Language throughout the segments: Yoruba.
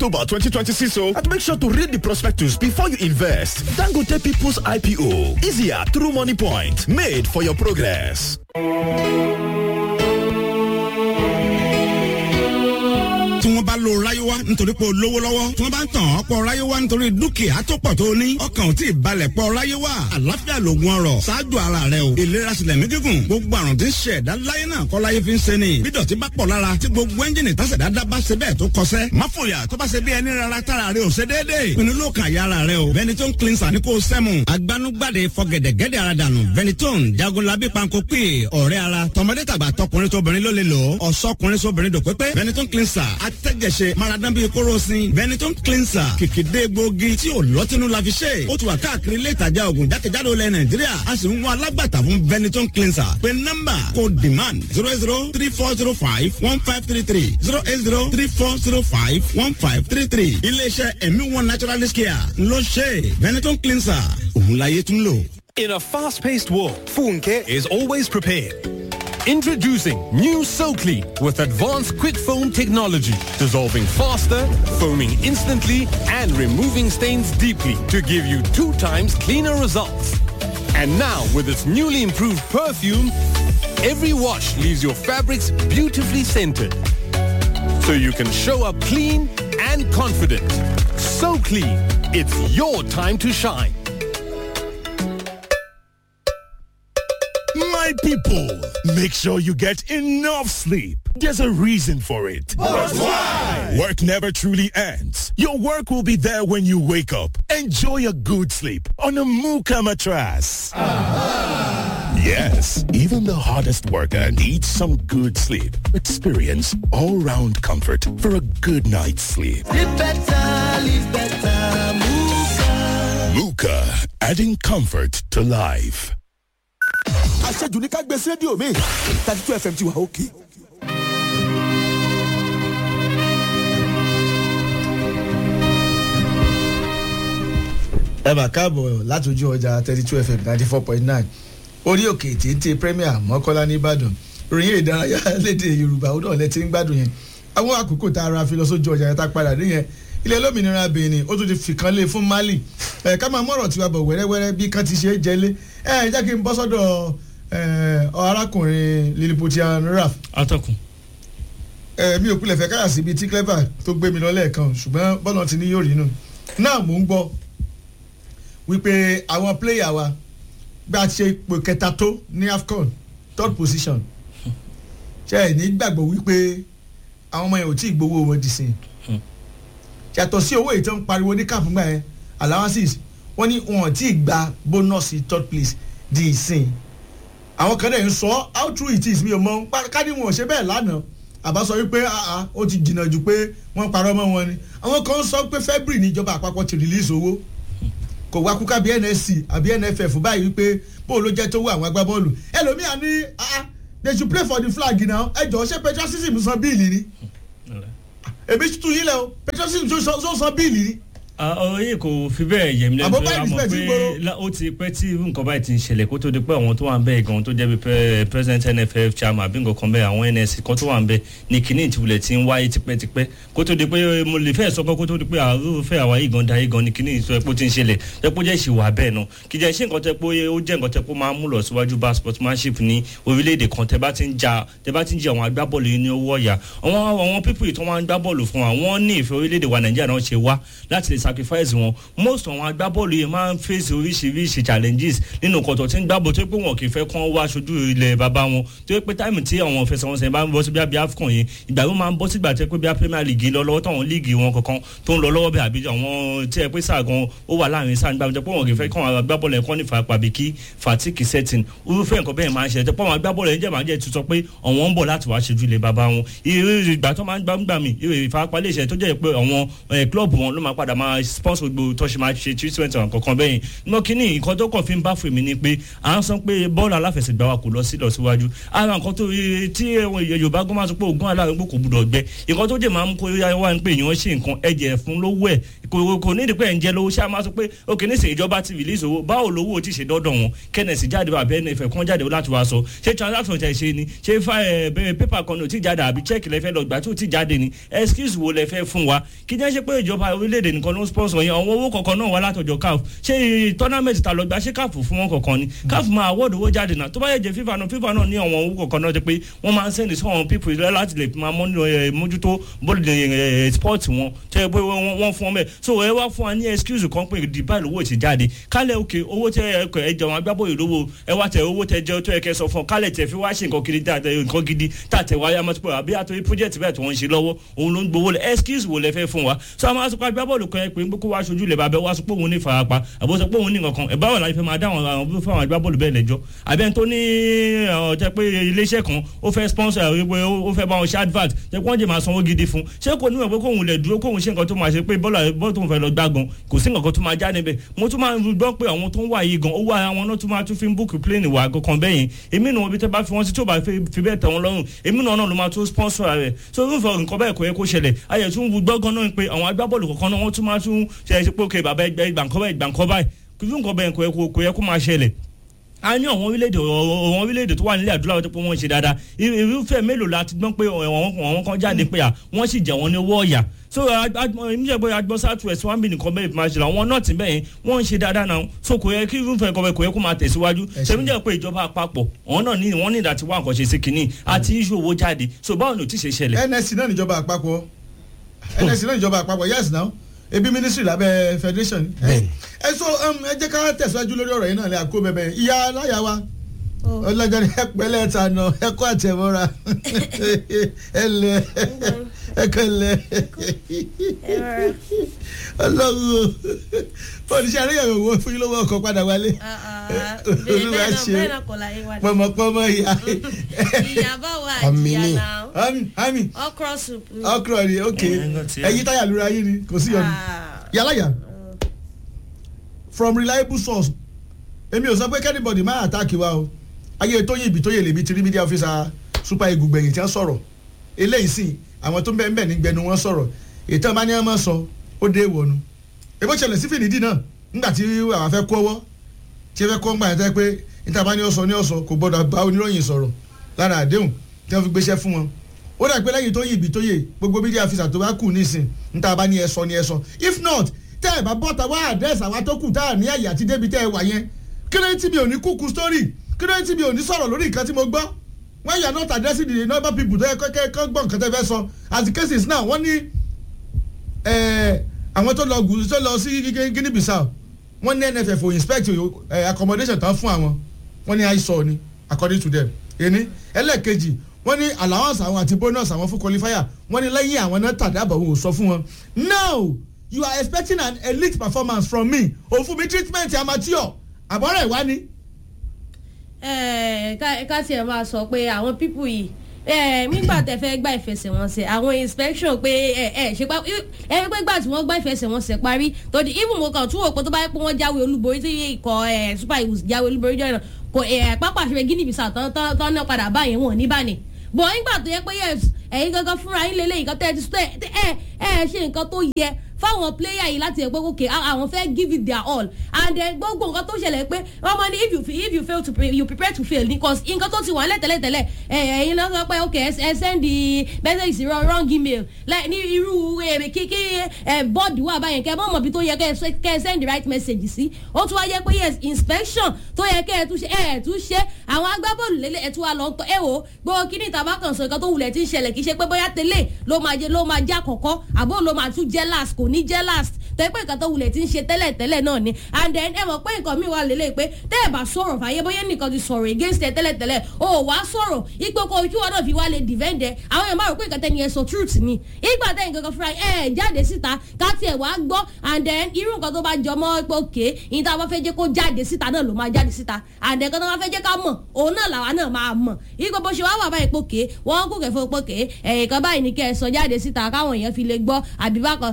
October 2026 o. And make sure to read the prospectus before you invest. Dangote People's IPO. Easier through Money Point. Made for your progress. tí wọ́n bá lo ráyéwá nítorí pé o lówó lọ́wọ́ tí wọ́n bá ń tàn ọ́ pọ̀ ráyéwá nítorí dúkìá tó pọ̀ tó ní ọkàn ò tí ì balẹ̀ pọ̀ ráyéwá àlàáfíà lògùn ọrọ̀ ṣáájú ara rẹ o ìlera sílẹ̀ mí gígùn gbogbo àrùn tí ń ṣe ẹ̀dá láyé náà kọ́ láyé fi ń ṣe ni bí dọ̀tí bá pọ̀ lára tí gbogbo ẹ́ńjìnì tásẹ̀ dáadáa bá ṣe bẹ́ẹ̀ tó kọsẹ́ má fòyà tó bá ṣe bí ẹni rárá tára rẹ ò ṣe déédéé pinnu ló kàn yára rẹ o Benetton cleanser ní kò sẹ́mu agbanugbade fọgẹ̀dẹ̀gẹ̀dẹ̀ ara dànù Benetton jagunlabi panko pè ọ̀rẹ́ ara tọmọdé tàgbà tọkùnrin tóbìnrin ló lè lò ó ọ̀sọ́kùnrin sóbìnrin dòpépé Benetton cleanser atẹ́jẹsẹ maradan bíi kóròsìn Benetton cleanser kìkìdé gbòógì tí ò lọ́tínú la fi ṣe ó ti wà káàkiri ilé ìtajà oògùn jákèjádò ilẹ̀ Nàìjíríà a sì ń wá alágbàtà fún Benetton cleanser pé nọ́mbà kò demand zero eight zero three four zero five one five three three zero eight zero three four zero five one five three three iléeṣẹ́ ẹ̀mí one naturalist care ló ṣe Benetton cleanser òun láyé tún lò. In a fast-paced world, Funke is always prepared. Introducing new SoClean with advanced quick foam technology, dissolving faster, foaming instantly, and removing stains deeply to give you two times cleaner results. And now, with its newly improved perfume, every wash leaves your fabrics beautifully scented. So you can show up clean and confident. So clean, it's your time to shine. My people, make sure you get enough sleep. There's a reason for it. But why? Work never truly ends. Your work will be there when you wake up. Enjoy a good sleep on a Muka mattress. Yes, even the hardest worker needs some good sleep. Experience all-round comfort for a good night's sleep. Live better, live better, Muka. Muka, adding comfort to life. àṣejù ní ká gbé sí rédíò mi thirty two fm ti wà òkè. ẹ bá káàbọ̀ látòjú ọjà thirty two fm ninety four point nine orí òkè téńté premier mọ́kọ́lá nìbàdàn ròyìn ìdárayá lédè yorùbá ó náà lẹ́tí ń gbádùn yẹn àwọn àkókò tá a ra fi lọ sójú ọjà yẹn tá a padà dé yẹn ilẹ̀ olómìnira benin ó tún ti fìkan lé fún mali ẹ̀ ká máa mọ̀rọ̀ tiwa bọ̀ wẹ́rẹ́wẹ́rẹ́ bí kan ti ṣe é jẹ́lé ẹ̀ jẹ́ kí n bọ́ sọ́dọ̀ arákùnrin lilipotian raf. atọ́kùn. ẹ mi ò kulẹ̀ fẹ́ káyà síbi tí clever tó gbé mi lọ lẹ́ẹ̀kan ṣùgbọ́n bọ́lá ti ní yóò rí nù. náà mò ń gbọ́ wípé àwọn pléyà wa gbà ṣe ipò kẹta tó ní afcon third position ṣe ẹ̀ ní gbàgbọ́ wípé àwọn ọmọ yẹn ò tí ì gbowó wọn dì sí i yàtọ̀ sí owó ìtàn pariwo ní káàpù gbà yẹn allowances wọ́n ní wọn ò tí ì gba bónọ́ọ̀sì third place di ìsìn àwọn kan náà ń sọ how true it is mi ò mọ káàdì wọn ò ṣe bẹ́ẹ̀ lánàá àbá sọ wípé ó ti jìnnà jù pé wọ́n parọ́ mọ́ wọn ni àwọn kan sọ pé february níjọba àpapọ̀ ti release owó kò wá kúkà bí nsc àbí nff báyìí wípé bó ló jẹ́ tó wọ àwọn agbábọ́ọ̀lù ẹlòmíà ní they should play for the flag now ẹ jọ ṣé patriotism san bíìlì ni èmi tún yín lẹ o patriotism tó san bíìlì ni oyin kò fi bẹ́ẹ̀ yẹ mi lẹ́nu Àbọ̀ báyìí respect ń gbòòrò. ó ti pẹ́ tí irú nǹkan báyìí ti ń ṣẹlẹ̀ kó tó di pé àwọn tó wà ń bẹ́ẹ̀ gan tó jẹ́ bí pẹ́- president nff chairman àbí nǹkan kan bẹ́ẹ̀ àwọn nsc kan tó wà ń bẹ́ẹ̀ ní kíní ìtìwulẹ̀ ti ń wáyé tipẹ́tipẹ́ kó tó di pé mo lè fẹ́ sọ pé kó tó di pé àrùfẹ́ àwa yìí gan dayé gan ní kíní ìtọ́ ẹ̀pọ̀ ti ń ṣẹlẹ̀ ẹ̀pọ̀ jẹ́ ìṣìwà bẹ́ẹ̀ náà kì í jẹ́ ṣé nǹkan tẹ́ pé ó jẹ́ nǹkan tẹ́ pé ó máa ń mú lọ síwájú bá sportsmanship ní orílẹ̀-èdè kan tẹ́ bá ti ń ja tẹ́ bá ti ń jẹ àwọn agbábọ́ọ̀lù yìí ní owó ọ̀yà àwọn àwọn pípù ìtọ́ wọn gbá bọ́ọ̀lù fún wa wọ́n ní ìfẹ́ orílẹ̀-èdè wa nàìjíríà náà ṣe wá láti lè sacrifice wọn most àwọn agbábọ́ọ̀lù yìí máa ń face oríṣiríṣi challenges nínú kọ̀tọ̀ tí ń gbábọ̀ tó pé wọn kì í fẹ́ kán wá aṣojú ilẹ̀ bàbá wọn tó pé táìmù tí àwọn ìfẹsẹ̀wọnsẹ̀ bá ń bọ́ sí bí abí afcon yìí ìgbà yóò máa ń bọ́ sígbà tẹ́ pé bí premier league lọ lọ́wọ́ táwọn líìgì wọn kankan tó ń lọ lọ́wọ́ bẹ́ẹ̀ àbí àwọn tí ẹ pé sáà gan ó wà láàrin sáà nígbà tó pé wọn kì í fẹ́ kán àwọn agbábọ́ọ̀lù ẹ̀kọ́ ní fàpàbí kí fatigue setting irúfẹ́ nǹkan bẹ́ẹ̀ máa ń ṣẹlẹ̀ tó pé àwọn agbábọ́ọ̀lù ẹ̀ ń jẹ́ máa ń jẹ́ tuntun pé àwọn ń bọ̀ láti wá ṣojú ilẹ̀ bàbá wọn ìgbà tó máa ń gbàgbà mí ìfarapa lè ṣe tó jẹ́ pé àwọn klọ́ọ̀bù wọn ló máa padà máa máa sponsor gbogbo tó ṣe máa ṣe treatment àwọn kankan bẹ́yìn nínú kínní nǹkan tó kàn fi ń bá fún mi ni pé à ń sọ pé bọ́ọ̀lù aláfẹsẹ̀gbá wa kò lọ sí lọ síwájú ara nǹkan tó tí yorùbá gbọ́n máa sọ pé ògùn aláàrúgbó kò gbúdọ̀ gbẹ nǹkan tó jẹ́ máa ń kó wá ní pé èèyàn ṣe nǹkan ẹ̀jẹ̀ fún lówó ẹ̀ kò ní ìdípẹ́ ẹ̀ ń jẹ́ lówó ṣáà máa sọ pé òkè ní ìsìn ìjọba ti release owó báwo lówó ti ṣe dọ́dọ̀ wọn kẹ́nẹ̀sì jáde wà bẹ́ẹ̀ nfẹ̀ kán jáde láti wá sọ ṣé transaction tẹ̀ ṣe ni ṣé pépà kan ní ò tí jáde àbí check lẹ́fẹ́ lọ gbà tí ò tí jáde ni excuse wo lẹ́fẹ́ fún wa kí jẹ́ ṣe pé ìjọba orílẹ̀-èdè nìkan ló ń sponsor yẹn àwọn owó kọ̀ọ̀kan náà wá látọ̀jọ́ caf ṣé tournament ta lọ gbà ṣé caf fún wọn kọ̀ọ̀kan ni caf máa award owó jáde náà tó bá yẹ jẹ fifa náà fifa náà ní àwọn owó kọ̀ọ̀kan náà jẹ pé wọ́n máa ń sẹ́ni sí àwọn people láti lè máa mójútó bọ́ọ̀lù sport wọn tẹ́ pé wọ́n fún wọn bẹ́ẹ̀ so ẹ wá fún wa ní excuse kan pé dubai lówó ti jáde kálẹ̀ òkè owó tẹ ẹ jẹun agbábọ́ọ̀lù lówó ẹ wá tẹ owó tẹ jẹ tó yẹ kẹ sọ fún ọ kálẹ̀ tẹ fi wá ṣe nǹkan kiri nǹkan gidi tàtẹ wáyé amọ̀tòpọ̀ àbí àtọ́ project bẹ́ẹ̀ tí wọ́n ń ṣe lọ́wọ́ òun ló ń gbowó lẹ̀ excuse wo lẹ fẹ́ fún wa so àwọn asopọ̀ agbábọ́ọ̀lù kan ẹ pé kó wá aṣojú lẹ̀ bàbẹ́ wá sọ pé òun ní farapa àbọ̀ sọ pé òun ní nǹkan ẹ̀ báwo la fẹ́ máa dá àwọn àwọn fún àwọn agbábọ́ọ̀lù bẹ́ẹ̀ lẹ́jọ́ àbẹ́ tó ní ọ̀jẹ́ pé iléeṣẹ́ kan ó fẹ́ sponsor ó fẹ́ bá wọn ṣe advert jẹ́ pé wọ́n jẹ́ máa sanwó gidi fún ṣé kò níwọ̀n pé kóun lẹ̀ dúró kóun ṣe nǹkan tó máa ṣe pé bọ́ọ̀lù tó ń fẹ́ lọ gbá gan kò sí nǹkan tó máa já níbẹ̀ mo tún máa ń gbọ́ pé àwọn tó ń wà yìí gan owó ara wọn náà tún máa tún fi ń búùkù plane wà kankan bẹ́yìn èmi náà ibi tẹ́ bá fi wọ́n sí tó bá fi bẹ́ẹ̀ tẹ̀ wọ́n lọ́rùn èmi náà náà ló máa tún sponsor rẹ̀ so irúfẹ́ nǹkan bẹ́ẹ̀ kò yẹ kó ṣẹlẹ̀ ayẹ̀ tún gbọ́ gan náà pé àwọn agbábọ́ọ̀lù kọ̀ọ̀kan náà wọ́n tún máa tún ṣe é pé òkè bàbá ẹgbẹ́ ìgbàǹkọ́ báyìí ìgbàǹkọ́ báyìí kìlú nǹkan bẹ́ẹ̀ kò yẹ kó máa ṣẹlẹ̀ a ní àwọn orílẹ̀-èdè àwọn orílẹ̀-èdè tó wà nílẹ̀ adúláwọ̀ tó pé wọ́n ṣe dáadáa irúfẹ́ mélòó la ti gbọ́n pé àwọn kan jáde pé à wọ́n sì jẹ́ wọn ní owó ọ̀yà so èmi jẹ́ pé agbọ́n south west one bin nìkan bẹ́ẹ̀ máa ṣe àwọn náà ti bẹ́ẹ̀ wọ́n ń ṣe dáadáa náà so kò yẹ kí irúfẹ́ nǹkan bẹ́ẹ̀ kò yẹ kó máa tẹ̀síwájú ṣèmi jẹ́ pé ìjọba àpapọ̀ àwọn náà ní wọ́n ní ìdá tí wọ́n àkànṣe sí kínní àti iṣu owó jáde so báwo ni ò ti ṣe ṣẹlẹ̀. nsc náà níjọba àpapọ̀ nsc náà níjọba àpapọ̀ yes now ebi ministry lábẹ́ federation ẹ so ẹ jẹ́ ká tẹ̀síwájú lórí ọ̀rọ̀ yìí náà lè àkó bẹ̀bẹ̀ ìyá aláya wa ọlọ́jọ́ ni ẹ pẹ́lẹ́ ta nà ẹ kó àtẹ̀mọ́ra ẹ lẹ ẹ kàn lẹ ọlọ́run o oníṣẹ́ àríyànwó wo fún yín lówó ọkọ̀ padà wálé olúwa ṣe pọmọpọmọ ìyá ìyàbọ̀ wa Àmì ni. àjìyà náà ami ami okra soup ni. ọkùnrin ni ok ẹyin táyà lóra yín ni kò sí ọdún yàrá yà from reliable source èmi ò sọ pé kẹ́nìbọ̀dì máa àtàkì wa o ayé tóyè ibi tóyè lèmi ti rí media officer super eagle gbẹ̀yìn tí wọ́n sọ̀rọ̀ eléyìí sì àwọn tó ń bẹ́ẹ̀ ń bẹ́ẹ̀ ní gbẹnu wọn sọ̀rọ̀ ètò ọba ní ọmọ sọ ó dé ìwọ̀nu èbó ṣẹlẹ̀ sí fìdí náà nígbà tí àwọn afẹ́ kó ọwọ́ tí ẹ fẹ́ kó ń gbà yẹn tẹ́ pé níta bá ní ọ̀sọ̀ ní ọ̀sọ̀ kò gbọ́dọ̀ bá oníròyìn sọ̀rọ̀ lára àdéhùn tí wọ́n fi gbéṣẹ́ fún wọn ó dà pé lẹ́yìn tó yí ibi tó yé gbogbo media officer tó bá kù nísìn níta bá ní ẹ sọ ní ẹ sọ if not tẹ́ ẹ bá bọ́ta wá àdẹ́sì àwa tó kù tá à ní àyè àti débi tẹ́ ẹ wà yẹn kí ló ń tí mi ò ní kúkú story kí ló ń tí mi ò ní sọ̀rọ̀ lórí nǹkan tí mo gbọ́ when you are not addressing the number people tó yẹ kẹ́kẹ́ kọ́ gbọ́ nǹkan tẹ́ fẹ́ sọ as the case is now wọ́n ní àwọn tó lọ gùn tó lọ sí Guinea Bissau wọ́n ní NFF ò inspect eh, accommodation tán fún àwọn wọ́n ní àìsàn ni according to them èní ẹlẹ́ẹ̀kejì wọ́n ní allowance àwọn àti bonus àwọn fún qualifier wọ́n ní lẹ́yìn àwọn náà tàdábọ̀ wọn ò sọ fún wọn now you are expecting an elite performance from me òun fún mi treatment amateur àbọ̀rẹ̀ ìwá ni. ẹ ká ká tiẹ̀ máa sọ pé àwọn pípù yìí ẹ nígbà tẹ fẹ́ gba ìfẹsẹ̀wọnsẹ̀ àwọn inspection pé ẹ ẹ ṣe pa ẹ pé gbà tí wọ́n gba ìfẹsẹ̀wọnsẹ̀ parí tòdì even mo kàn tún wò pé tó bá yẹ pé wọ́n jáwé olúborí tí ikọ̀ ẹ super eagles jáwé olúborí jọ náà kò ẹ pápá àṣẹ Guinea Bissau tán tán tán náà padà báyẹn wọn ní báni bọ̀ nígbà tó yẹ pé yes ẹ̀yin gangan fúnra yín lélẹ́yìn nǹkan tẹ́ ẹ ti sọ ẹ ẹ ṣe nǹkan tó yẹ fáwọn player yìí láti ẹgbẹ́ òkè àwọn fẹ́ give it their all and then gbogbo nǹkan tó ṣẹlẹ̀ pé wọ́n mọ̀ ní if you if you fail to pre you prepare to fail because nǹkan tó ti wà lẹ̀ tẹ́lẹ̀tẹ́lẹ̀ ẹ̀yin lọ sọ pé ok ẹ send the message sí wrong email like ní irú kíkí bọ́ọ̀dù wà báyẹn kẹ́ ẹ mọ̀ mọ̀ bí tó yẹ kẹ́ ẹ send the right message sí ó tún wá yẹ pé yes inspection tó yẹ kẹ́ ẹ tún ṣe ẹ tún ṣe àwọn agbábọ́ọ̀lù lélẹ̀ ẹ tún wá lọ tọ́ ẹ wò gbogbo kíní ìtàbá kan sọ nǹkan tó wulẹ̀ ti ń ṣẹlẹ̀ kì í ṣe pé bóyá tẹ́lẹ̀ ló máa jẹ ló máa jẹ́ àkọ́kọ́ àbó ló máa tún jẹ́ last kò ní jẹ́ last tẹ́ pé nǹkan tó wulẹ̀ ti ń ṣe tẹ́lẹ̀ tẹ́lẹ̀ náà ni and then ẹ mọ̀ pé nǹkan mi wà lélẹ̀ pé tẹ́ ẹ bá sọ̀rọ̀ fàyè bóyá nìkan ti sọ̀rọ̀ against ẹ tẹ́lẹ̀ tẹ́lẹ̀ o wá sọ̀rọ̀ ipò kò ojú ọ̀nà fi wá lè defend ẹ àwọn èèyàn máa rò pé nǹkan tẹ́ni ẹ sọ truth ni ìgbà tẹ́yìn kankan fúnra ẹ jáde síta ká tiẹ̀ wá gbọ́ and then irú nǹkan tó bá jọ mọ́ pé òkè ìyìn tá a bá fẹ́ jẹ́ kó jáde síta náà ló máa jáde síta and then kan tó bá fẹ́ jẹ́ ká mọ̀ òun náà làwa náà máa mọ̀ ìgbà bó ṣe wá wà báyìí pòkè wọ́n kò kẹ́ fún pòkè ẹ̀yìn kan báyìí ní kẹ́ ẹ sọ jáde síta káwọn èèyàn fi lè gbọ́ àbí bákan and àwọn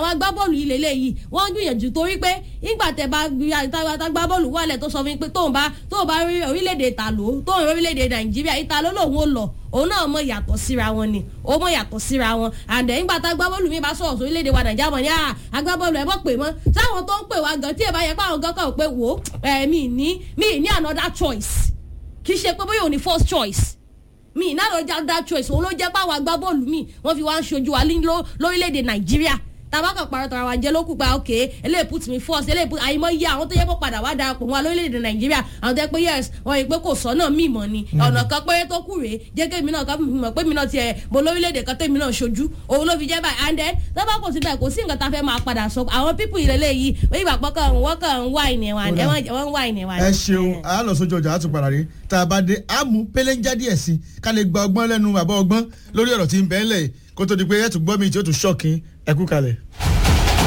àwọn agbábọ́ọ̀lù yìí lélẹ́yìí wọ́n ń gbìyànjú torí pé nígbà tẹ bá gbá bọ́ọ̀lù wọlé tó sọ fún mi pé tóun bá tóun bá rí orílẹ̀-èdè ìtàló tóun rí orílẹ̀-èdè nàìjíríà ìtàló lòun ò lọ òun náà mọ yàtọ̀ síra wọn ni ó mọ yàtọ̀ síra wọn àǹdẹ̀ nígbà tá agbábọ́ọ̀lù mi bá sọ̀rọ̀ sórílẹ̀-èdè wa nàìjíríà mọ̀ ní à agbábọ́ọ̀lù ẹ̀ mọ̀ pé mọ́ sáwọn tó ń pè wá gan tí ẹ bá yẹ pé àwọn gan kàn pé wò ó mi ní mi ní another choice kì í ṣe pé bóyá òun ní first choice mi náà ló já that choice òun ló jẹ́ pé àwọn agbábọ́ọ̀lù mi wọ́n fi wá ń ṣojú wa lórílẹ̀‐èdè nàìjíríà tabaka parọ́ tara wa jẹ́ ló kú pa ok eléyìí put me first eléyìí put àyìnbó yẹ àwọn tó yẹ kó padà wá darapọ̀ wọn lórílẹ̀‐èdè nàìjíríà àwọn tó yẹ pé yes wọ́n yìí pé kò sọ náà mí mọ́ ni ọ̀nà kan péré tó kù rèé jẹ́ kí èmi náà ká mọ̀ pé mi náà tiẹ̀ mo lórílẹ̀‐èdè kan tẹ́mi náà ṣojú òun ló fi jẹ́ báyìí and then tọ́ba kò sí bẹ́ẹ̀ kò sí nǹkan tá a fẹ́ máa padà sọ àwọn pípù ìrẹ̀lẹ̀ yìí wọ́n yìí bàpọ̀ kan wọ́n kàn ń wá ìnẹ̀ wa wọ́n ń wá ìnẹ̀ wa. ẹ ṣeun a lọ sójú ọjà a tún padà rí tá a bá dé a mú pélénjá díẹ̀ sí ká lè gba ọgbọ́n lẹ́nu àbọ̀ ọgbọ́n lórí ọ̀rọ̀ tí ń bẹ́ẹ̀ lẹ̀ kó tó di pé ẹ̀ tún gbọ́ mi tí ó tún ṣọ́ọ̀kì ẹ kú kalẹ̀.